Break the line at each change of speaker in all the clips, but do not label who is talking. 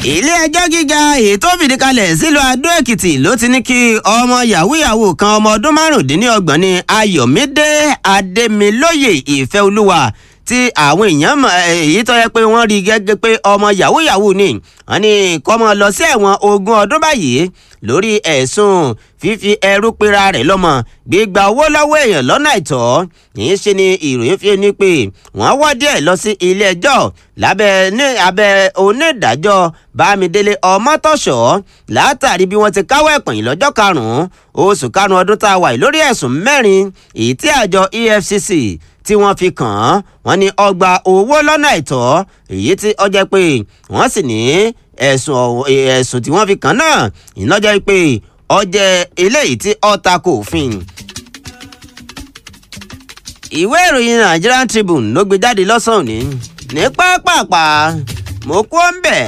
ilé ẹjọ́ gíga èyí tó fìdí kalẹ̀ sílùú adó èkìtì ló ti ní kí ọmọ yahoo yahoo kan ọmọ ọdún márùndínlọ́gbọ̀n ní ayọ̀mídé adémilóye ìfẹ́olúwa tí àwọn èèyàn mọ̀ èyí tó yẹ pé wọ́n rí gẹ́gẹ́ pé ọmọ yahoo yahoo ni wọ́n ní kọ́mọ lọ sí ẹ̀wọ̀n ogún ọdún báyìí lórí ẹ̀sùn fífi ẹrú pera rẹ̀ lọ́mọ gbígba owó lọ́wọ́ èèyàn lọ́nà àìtọ́ yìí ṣe ni ìròyìn fi ní pé wọ́n wọ́ díẹ̀ lọ sí ilé ẹjọ́ lábẹ́ ní abẹ́ onídàájọ́ bámidélé ọmọtọ́ṣọ́ látàrí bí wọ́n ti káwọ́ ẹ̀pọ̀n yìí lọ́jọ́ karùn-ún oṣù karùn-ún ọdún tá a wà yìí lórí ẹ̀sùn mẹ́rin èyí tí àjọ efcc tí wọ́n fi kàn án wọ́n ní ọgbà owó lọ́nà àìtọ́ èyí tí ó jẹ́ pé wọ́n sì ní ẹ̀sùn ẹ̀sùn tí wọ́n fi kàn náà ìnájọ́ pé ó jẹ́ eléyìí tí ó tako òfin. ìwé ìròyìn Nigerian Tribune ló gbé jáde lọ́sàn-án òní ní pápápá mo kó ń bẹ̀.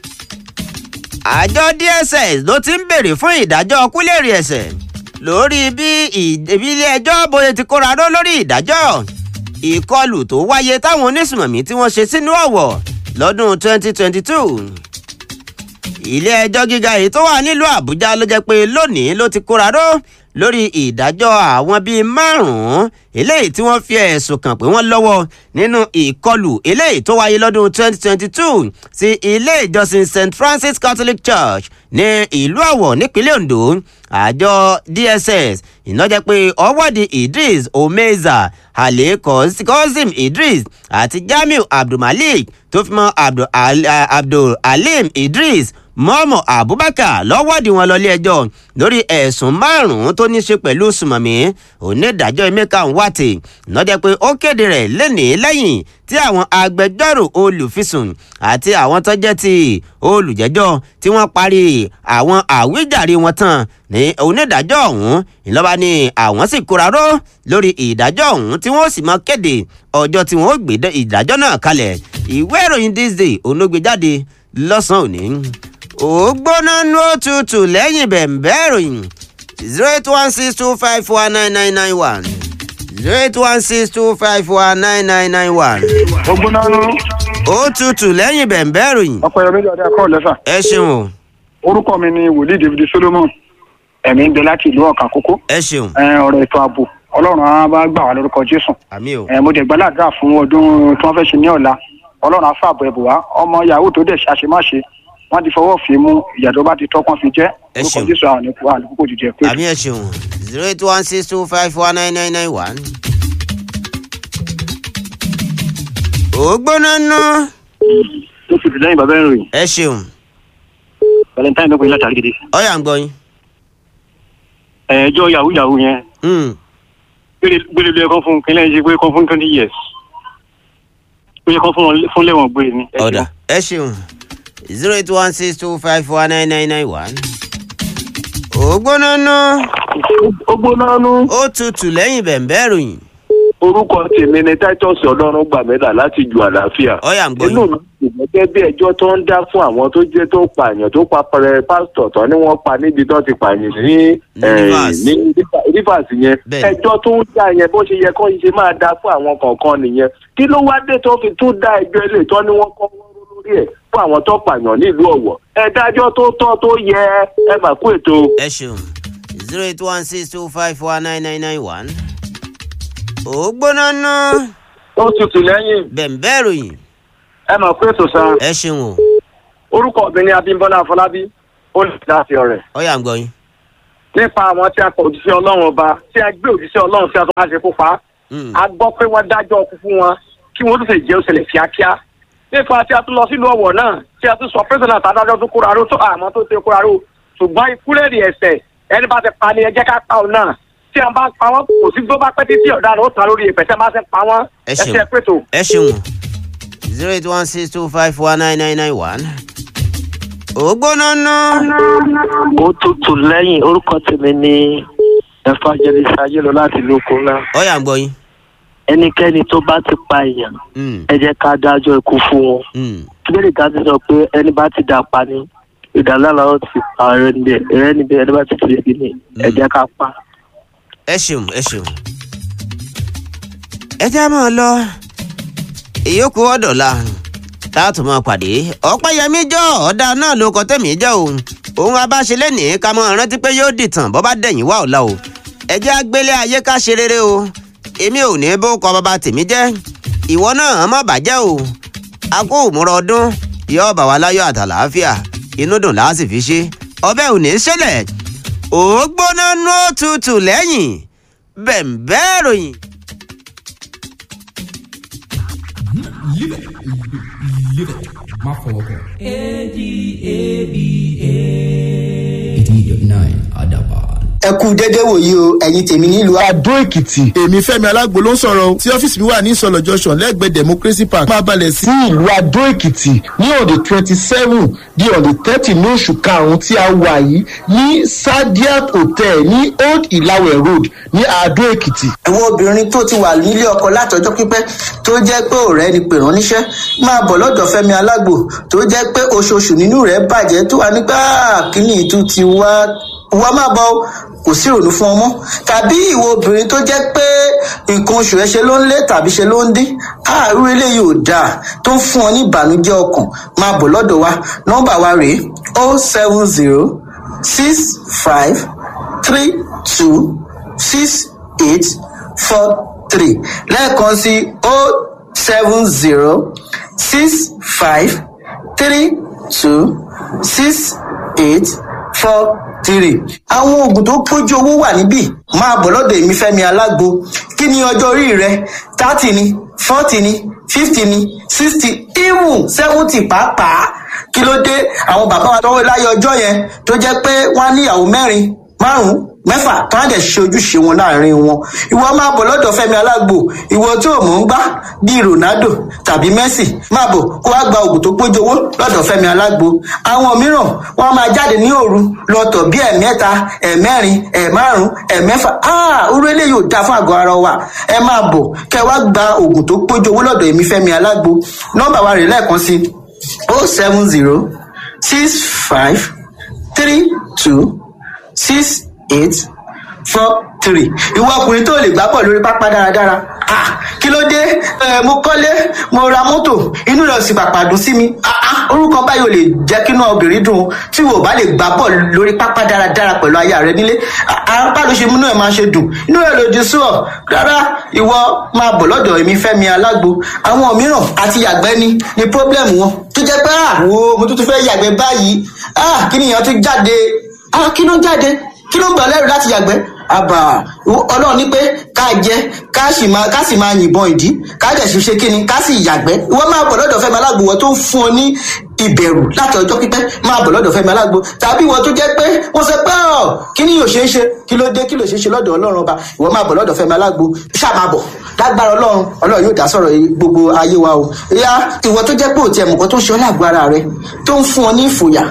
àjọ DSS ló ti ń béèrè fún ìdájọ́ kúlẹ̀rì ẹ̀ṣẹ̀ lórí bí ilé ẹjọ́ bóyá ti kóra ró lórí ìdájọ́ ìkọlù tó wáyé táwọn onísùmọ̀mí tí wọ́n ṣe sínú ọ̀wọ̀ lọ́dún 2022 ilé ẹjọ́ gíga èyí tó wà nílùú àbújá ló jẹ́ pé lónìí ló ti kóra ró lórí ìdájọ́ àwọn bíi márùn-ún eléyìí tí wọ́n fi ẹ̀sùn kàn pé wọ́n lọ́wọ́ nínú ìkọlù eléyìí tó wáyé lọ́dún 2022 sí ilé ìjọsìn st francis catholic church ní ìlú ọ̀wọ̀ nípínlẹ̀ ondo àjọ dss ìnájẹ́ pé ọwọ́dì idris omeza halil kozim idris àti jamiu abdulmalik tó fi mọ́ abdul, abdul alim idris mọ́mọ́ abubakar lọ́wọ́dì wọn lọ ilé ẹjọ́ lórí ẹ̀sùn márùn-ún tó ní í ṣe pẹ̀lú sùmọ̀mí onídàájọ́ emeka nwate lọ́jọ́ pé ó kéde rẹ̀ lẹ́nìí lẹ́yìn tí àwọn agbẹjọ́rò olùfisùn àti àwọn tó jẹ́ ti olùjẹ́jọ́ tí wọ́n parí àwọn àwíjàre wọn tán ní onídàájọ́ ọ̀hún ìlọ́ba ni àwọn sì kóra ró lórí ìdájọ́ ọ̀hún tí wọ́n sì mọ kéde ọjọ́ tí wọ́n gbé ìdájọ́ náà kalẹ̀ ìwé ìròyìn this day onógbèjáde lọ́sàn-án òní ó gbóná ní òtútù lẹ́yìn bẹ̀m̀bẹ́ ìròyìn zero eight one six two five four nine nine nine one zero eight one six two five four nine nine nine one.
ó gbóná ní.
ó tutù lẹ́yìn bẹ̀m̀bẹ́ ìròyìn.
ọ̀pọ̀ ẹ̀rọ méjì ọ̀dà kọ́ lẹ́fà.
ẹ ṣeun o
orúkọ mi ni wòlíì david solomon ẹ̀mí ń bẹ láti ìlú ọ̀kà kókó.
ẹ ṣeun
ọ̀rọ̀ ètò ààbò ọlọ́run á bá gbà wá lórúkọ jésù.
àmì o
mo dẹ̀ gbàládùra fún ọdún tí wọ́n fẹ́ ṣe ní ọ̀la ọlọ́run á fàbọ̀ ẹ̀bùn wá ọmọ yahoo tó dẹ̀ ṣàṣemáṣe wọ́n ti fọwọ́ fi mú ìyà tó bá ti tọ́kàn fi jẹ́
Ẹ
orúkọ
ṣeun.
jésù àwọn ẹ̀kú àlùkò jìjẹ pé.
àmì ẹ ṣeun zero eight one six two five four nine nine nine one. ó gbóná ná
ó ti lẹ́yìn bàbá ìròyìn
ẹ ṣeun
valentine ló pe látàrí gidi.
ọyà ń gbọ́ yín.
ẹjọ́ yahoo yahoo yẹn
Hmm.
gbére ló yẹ kán fún kínlẹ̀ ṣe pé kán fún twenty years ó yẹ kán fún wọn fún lẹ́wọ̀n gbére ni. Ẹ ṣeun.
ọ̀dà ẹ ṣeun zero eight one six two five four nine nine nine one. ó gbóná ná
ó gbóná nú.
ó tutù lẹ́yìn bẹ̀m̀bẹ́ ìròyìn
orúkọ tèmi ni titus ọlọ́run gbàmílà láti ju àlàáfíà.
ọyà ń gbọ́
inú
yín.
mi kò gẹ́gẹ́ bí ẹjọ́ tó ń dá fún àwọn tó jẹ́ tó pààyàn tó pa pẹrẹ pásítọ̀ tán ni wọ́n pa níbi tó ti pààyàn ní
Ní
eh,
Rivers.
ní River- rivers yẹn
Bẹ́ẹ̀ni.
ẹjọ́ tó ń dá yẹn bó ṣe yẹ kó ṣe máa dá fún àwọn kọ̀ọ̀kan nìyẹn kí ló wá dé tó fi tún dá ẹjọ́ ilé ìtọ́ ni wọ́n kọ́ wọ́n rú lórí ẹ̀ fún àwọn tó pààyàn nílùú ọ̀wọ̀ ẹ dájọ́ tó tọ́ tó yẹ ẹ mà kú ètò.
ẹ ṣeun zero eight one six two five four nine nine nine one. ó gbóná ná
ó tutù lẹ́yìn
bẹ̀m̀bẹ́ ìròyìn
ẹ mọ̀ pé ètò san
ẹ ṣeun o
orúkọ mi ni abímbọ́lá afọlábí ó lè dá sí ọ̀rẹ́
ọyà ń gbọ́ yín.
nípa àwọn tí a kọ òjíṣẹ́ ọlọ́run ọba tí a gbé òjíṣẹ́ ọlọ́run tí a tó máa ṣe kó pa á
Hmm.
a gbọ́ pé wọ́n dájọ́ ọkú fún wọn kí wọ́n tún fẹ́ jẹ́ òṣèlè kíákíá nípa tí a tún lọ sílùú ọ̀wọ̀ náà tí a tún sọ pẹ́sẹ̀nà tàdájọ́ tó kóra ró tó àmọ́ tó ṣe kóra ró ṣùgbọ́n ìkúlẹ̀rì ẹ̀sẹ̀ ẹni bá ti pa ni ẹ jẹ́ ká pa òun náà tí a bá pa wọ́n kò sí tó bá pẹ́ títí ọ̀daràn ó tàn lórí ìpẹ́ tí a bá ti pa wọ́n
Ẹ ṣeun.
ẹsẹ̀ pẹ̀tò.
ẹ ṣeun zero eight one six two five four nine nine nine one. ó gbóná ná
ó tutù lẹ́yìn orúkọ tèmi ní evangelist ayélo láti lóko ńlá
ọyà ń gbọ́ yín.
ẹnikẹ́ni tó bá ti pa èèyàn
Hmm.
ẹ jẹ́ ká dájọ́ ikú fún wọn
Hmm.
kílódé ká ti sọ pé ẹni bá ti dà pa ni ìdálára ó ti pa ẹrẹ níbẹ̀ ẹrẹ níbẹ̀ ẹni bá ti fi sí ni ẹ jẹ́ ká pa.
ẹ ṣeun ẹ ṣeun. ẹ já máa lọ ìyókù ọ̀dọ̀la tá a tún máa pàdé ọ̀pẹ́yẹmí jọ ọ̀dà náà ló kọ tẹ̀mí jẹ́ o òun abáṣe lẹ́nìí ká mọ́ rántí pé yóò dìtàn bọ́ bá dẹ̀yìn wá ọ̀la o ẹ jẹ́ agbélé ayé ká ṣe rere o èmi ò ní bó kọ bàbá tèmi jẹ́ ìwọ náà má bàjẹ́ o a kó òmùrọ̀ ọdún yóò bà wá láyọ̀ àtàlàáfíà inú dùn láà sì fi ṣe ọbẹ̀ ò ní ṣẹlẹ̀ ó gbóná nú òtútù lẹ́yìn bẹ̀m̀bẹ́ ròyìn.
Live it. Live it. Má fọwọ́ kàn. A-D-A-B-A. 88.9 Adaban.
ẹ kú dédé wòyí o ẹ̀yin tèmi nílùú
Adó Èkìtì. Èmi Fẹ́mi Alágbo ló ń sọ̀rọ̀ o. Tí ọ́fíìsì mi wà ní Ìsọ̀lọ̀ Junction lẹ́gbẹ̀ẹ́ Democracy Park. Máa balẹ̀ sí ìlú Adó Èkìtì ní ọ̀dẹ̀ twenty seven di ọ̀dẹ̀ thirty ní oṣù karùn-ún tí a wà yìí ní Sadiat Hotel ní Old Ìlàwẹ̀ Road ní Adó Èkìtì.
àwọn obìnrin tó ti wà nílé ọkọ látọjọ́ pípẹ́ tó jẹ́ pé ọ̀rẹ́ ni pè rán níṣẹ́ máa bọ̀ lọ́dọ̀ Fẹ́mi Alágbo tó jẹ́ pé oṣooṣù nínú rẹ̀ bàjẹ́ tó wà nígbà kíní ìtú ti wá wá máa bọ̀ o, kò sí ìrònú fún ọmọ tàbí ìwọ obìnrin tó jẹ́ pé nǹkan oṣù rẹ̀ ṣe ló ń lé tàbí ṣe ló ń dín àárú eléyìí ò dáa tó ń fún ọ ní ìbànújẹ́ ọkàn máa bọ̀ lọ́dọ̀ wa nọ́mbà wa rèé o seven zero six five three two six eight four three lẹ́ẹ̀kan sí o seven zero six five three two six eight four three. àwọn oògùn tó pójú owó wà níbí máa bọ̀ lọ́dọ̀ èmi fẹ́mi alágbo kí ni ọjọ́ orí rẹ thirty ni forty ni fifty ni sixty even seventy pàápàá kí ló dé àwọn bàbá wa tọwọ́ láyé ọjọ́ yẹn tó jẹ́ pé wọ́n á níyàwó mẹ́rin márùn mẹ́fà tó á dẹ̀ ṣe ojúṣe wọn láàrin wọn ìwọ máa bọ̀ lọ́dọ̀ fẹ́mi alágbo ìwọ tó o mọ̀ ń gbá bíi ronaldo tàbí messi máa bọ̀ kó wá gba oògùn tó pójú owó lọ́dọ̀ fẹ́mi alágbo àwọn mìíràn wọn máa jáde ní òru lọ́tọ̀ bí ẹ̀mẹ́ta ẹ̀mẹ́rin ẹ̀márùn ẹ̀mẹ́fà áà orú eléyìí ò dáa fún àgọ́ ara wa ẹ máa bọ̀ kẹ́ wá gba oògùn tó pójú owó lọ́dọ̀ èmi fẹ́mi alágbo nọ́mbà wa rè lẹ́ẹ̀kan sí o seven zero six five three two six eight four three ìwọ ọkùnrin tó lè gbá bọ̀ lórí pápá dáradára ah kí ló dé ẹ mo kọ́lé mo ra mọ́tò inú rẹ̀ sì pàpà dùn sí mi ah ah orúkọ báyìí ò lè jẹ́ kí inú obìnrin dùn o tí wò bá lè gbá bọ̀ lórí pápá dáradára pẹ̀lú aya rẹ nílé apá ló ṣe múnú ẹ̀ máa ṣe dùn inú rẹ̀ lòdì sí ọ rárá ìwọ máa bọ̀ lọ́dọ̀ èmi fẹ́mi alágbo àwọn mìíràn àti yàgbẹ́ ni ni problem wọn tó jẹ́ pé àwo mo tún tún fẹ́ yàgbẹ́ báyìí ah kí nìyẹn tún jáde ah kí ló ń jáde kí ló ń gbà lẹ́rù láti yàgbẹ́ àbà ọlọ́run ní pé ká jẹ ká sì máa ká sì máa yìnbọn ìdí ká dẹ̀ sì ṣe kíni ká sì yàgbẹ́ ìwọ máa bọ̀ lọ́dọ̀ fẹ́mi alágbo wọ́n tó ń fún ọ ní ìbẹ̀rù láti ọjọ́ pípẹ́ máa bọ̀ lọ́dọ̀ fẹ́mi alágbo tàbí ìwọ tó jẹ́ pé wọ́n sọ pé ọ̀ kí ni yóò ṣe é ṣe kí ló dé kí ló ṣe é ṣe lọ́dọ̀ ọlọ́run ọba ìwọ máa bọ̀ lọ́dọ̀ fẹ́mi alágbo ṣáà máa bọ̀ lágbára ọlọ́run ọlọ́run yóò dá sọ̀rọ̀ gbogbo ayé wa o ìyá ìwọ tó jẹ́ pé òtí ẹ̀mùkọ́ tó ń ṣe ọ́ lágbo ara rẹ tó ń fún ọ ní ìfòyà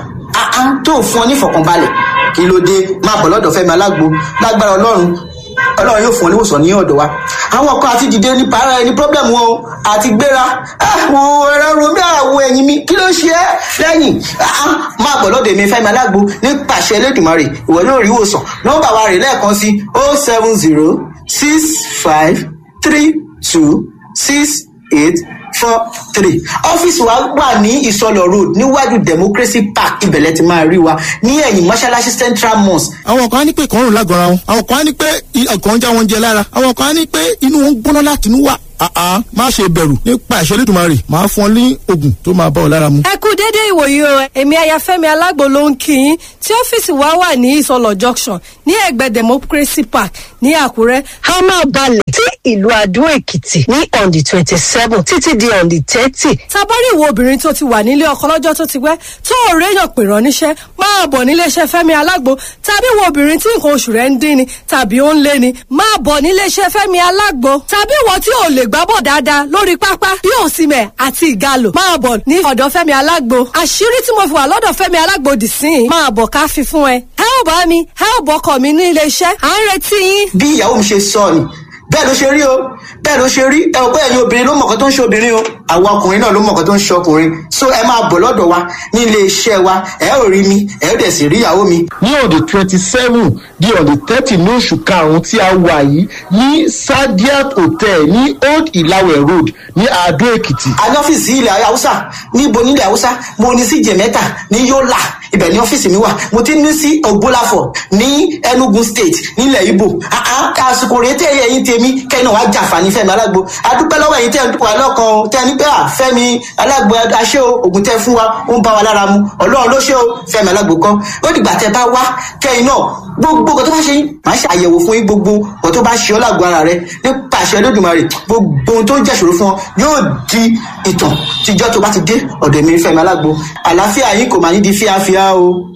tó ń fún ọ ní ìfọ̀kànbalẹ̀ kí ló dé máa bọ̀ lọ́dọ̀ fẹ́mi alágbo lágbára ọlọ́run ọlọ́run yóò fún ọ níwòsàn ní ọ̀dọ̀ wa àwọn kan àti dìde ní para ẹni problem wọn o àti gbéra àwọn ẹ̀rọ romi àwọ̀ ẹ̀yìn mi kí ló ṣe é lẹ́yìn máa bọ̀ lọ́dọ̀ èmi fẹ́mi alágbo ní pàṣẹ elédùnmarè ìwọ yóò rí ìwòsàn nọ́mbà wa rè lẹ́ẹ̀kan sí o seven zero six five three two six eight four three ọ́fíìsì wa wà ní ìsọlọ road níwájú democracy park ibẹ̀lẹ̀ ti máa rí wa ní ẹ̀yìn mọ́ṣáláṣí central mosque.
àwọn kan á ní pé ìkọrùn lágọ̀ọ́ra wọn àwọn kan á ní pé ọkàn ń já wọn jẹ lára àwọn kan á ní pé inú wọn ń gbóná láti inú wà àá má ṣe bẹ̀rù nípa ìṣẹ́ lẹ́dùnmarè máa fún ọ ní oògùn tó máa bá ọ lára mu.
ẹ kú déédéé ìwòyí o èmi ayafẹ́mi alágbo ló ń kí yín tí ọ́fíìsì wa wà ní ìsọlọ̀ junction ní ẹ̀gbẹ́ democracy park ní àkúrẹ́.
a máa balẹ̀ sí ìlú adó èkìtì ní on the twenty seven títí di on the thirty.
tabari ìwo obìnrin tó ti wà nílé ọkọ lọ́jọ́ tó ti pẹ́ tó ò réyàn pè rán níṣẹ́ máa bọ̀ níléeṣẹ́ fẹ́mi alágbo tàbí ìwo obìnrin tí nǹkan oṣù rẹ̀ ń dín ni tàbí ó ń lé ni máa bọ̀ níléeṣẹ́ fẹ́mi alágbo tàbí ìwọ tí ò lè gbábọ̀ dáadáa lórí pápá bí òsìmẹ̀ àti ìgalò máa bọ̀ ní ọ̀dọ̀ fẹ́mi alágbo àṣírí tí mo fi wà lọ́dọ̀ fẹ́mi alágbo dì sí i máa bọ̀ ká fi fún ẹ ẹ ò bá mi ẹ ò bọ́kọ̀ mi ní iléeṣẹ́ à ń retí yín.
bí ìyàwó mi ṣe sọ ni bẹ́ẹ̀ ló ṣe rí o bẹ́ẹ̀ ló ṣe rí ẹ ò bẹ́ẹ̀ ni obìnrin ló mọ̀ọ́kọ́ tó ń ṣe obìnrin o àwa ọkùnrin náà ló mọ̀ nǹkan tó ń ṣe ọkùnrin so ẹ máa bọ̀ lọ́dọ̀ wa ní ilé iṣẹ́ wa ẹ ò rí mi ẹ ò dẹ̀ sì rí ìyàwó mi
ní on the twenty seven di on the thirty ní oṣù karùn-ún tí a wà yìí ní sadiat hotel ní old ilawe road ní adó èkìtì.
a ní ọ́fíìsì ilẹ̀ haúsá níbo nílẹ̀ haúsá mo ní sí jẹ̀mẹ́ta ní yọ́là ibẹ̀ ní ọ́fíìsì mi wà mo ti ní sí ògbólàfọ̀ ní enugu state nílẹ̀ ibo àsìkò rèé tẹ́ ẹ̀yìn tèmi kẹ́ni wàá jàǹfààní fẹ́mi alágbo adúpẹ́ lọ́wọ́ ẹ̀yìn tẹ́ ẹ̀ ń dúpọ̀ alọ́kan o tẹ́ ẹ ní pé à fẹ́mi alágbo aṣẹ́ o ògùn tẹ́ fún wa ó ń bá wa lára mu ọlọ́run ló ṣe o fẹ́mi alágbo kọ́ ó dìgbà tẹ́ bá wá kẹ́yìn náà gbogbo nǹkan tó bá ṣe yín máa ṣe àyẹ̀wò fún yín gbogbo nǹkan tó bá ṣe ọ́ lágbo ara rẹ nípa àṣẹ lódùmarè gbogbo ohun tó ń jẹ́ṣòro fún ọ yóò di ìtàn tíjọ́ tó bá ti dé ọ̀dọ̀ mi fẹ́mi alágbo àlàáfíà yín kò máa ní di fíafíà o.